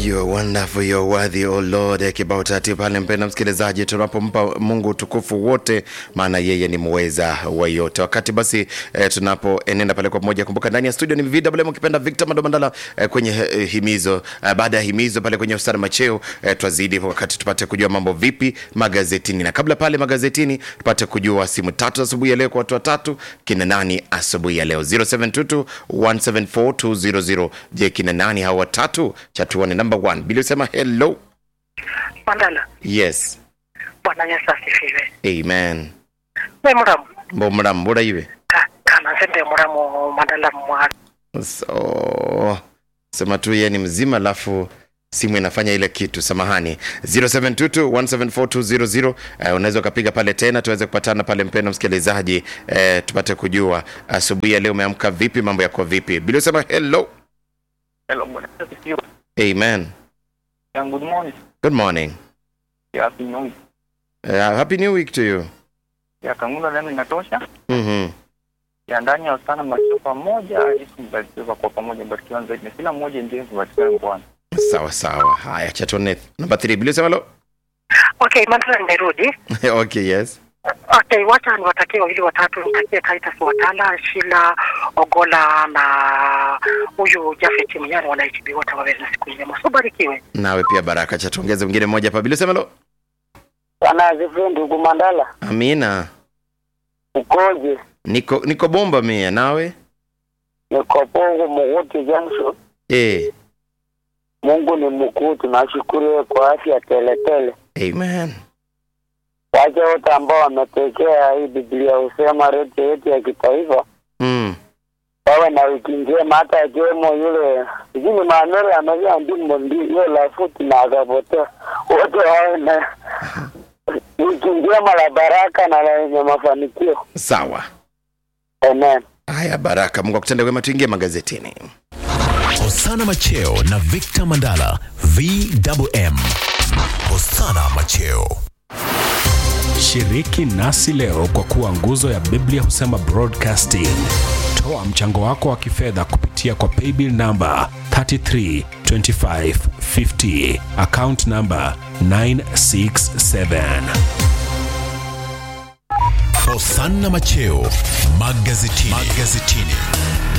You're wonderful, you're worthy, oh Lord. Kibao tatu pale, mpenda msikilizaji, tunapompa Mungu utukufu wote, maana yeye ni muweza wa yote. Wakati basi eh, tunapoenenda pale kwa pamoja, kumbuka ndani ya studio ni VMM ukipenda Victor Madomandala eh, kwenye eh, himizo eh, baada ya himizo pale kwenye ustara macheo eh, twazidi wakati tupate kujua mambo vipi magazetini, na kabla pale magazetini tupate kujua simu tatu asubuhi ya leo kwa watu watatu, kina nani asubuhi ya leo 0722 174 Je, kina nani hawa watatu? Chatuone number one, Bili usema hello. Mandala, Yes, Bwana Yesu asifiwe. amen. We muramu Mbomra mbura iwe Ka- kana nsembe muramu Mandala mwana so, sema tu yeye ni mzima, alafu simu inafanya ile kitu. Samahani, 0722174200 uh, unaweza ukapiga pale tena tuweze kupatana pale, mpendwa msikilizaji uh, tupate kujua asubuhi ya leo umeamka vipi, mambo yako vipi. Bili usema hello. Hello, Bwana Yesu asifiwe. Amen. Yeah, good morning. Good morning. Yeah, happy new week. Uh, happy new week to you. Yeah, kangula neno inatosha. Mhm. Ya ndani ya sana mbarikiwa pamoja, Yesu mbarikiwa kwa pamoja, mbarikiwa zaidi. Na kila mmoja ndiye mbarikiwa Bwana. Sawa sawa. Haya, chatone number 3. Bili usema hello. Okay, Mandala nimerudi. okay, yes. Okay, wacha niwatakie wawili watatu, nitakie Titus Watala, Shila Ogola na huyu Jafet Mnyani wana HB wote wawe na siku njema. So barikiwe. Nawe pia baraka cha tuongeze mwingine mmoja hapa. Bili sema hello. Bwana asifiwe ndugu Mandala, Amina. ukoje? Niko niko bomba mia nawe? Niko Pongo Muguti Junction. Eh. Mungu ni mkuu, tunashukuru yeye kwa afya teletele. Amen. Wache wote ambao wametekea hii Biblia husema redio yetu ya kitaifa Mm. wawe na wiki njema, hata akiwemo yule sijui Manuel amevia ndimo ndi hiyo lafuti na akapotea, wote wawe na wiki njema la baraka na la yenye mafanikio. Sawa. Amen. Haya, baraka. Mungu akutende wema, tuingie magazetini. Hosana Macheo na Victor Mandala VMM. Hosana Macheo. Shiriki nasi leo kwa kuwa nguzo ya Biblia husema broadcasting. Toa mchango wako wa kifedha kupitia kwa paybill namba 332550 account namba 967. Hosana Macheo magazetini. magazetini.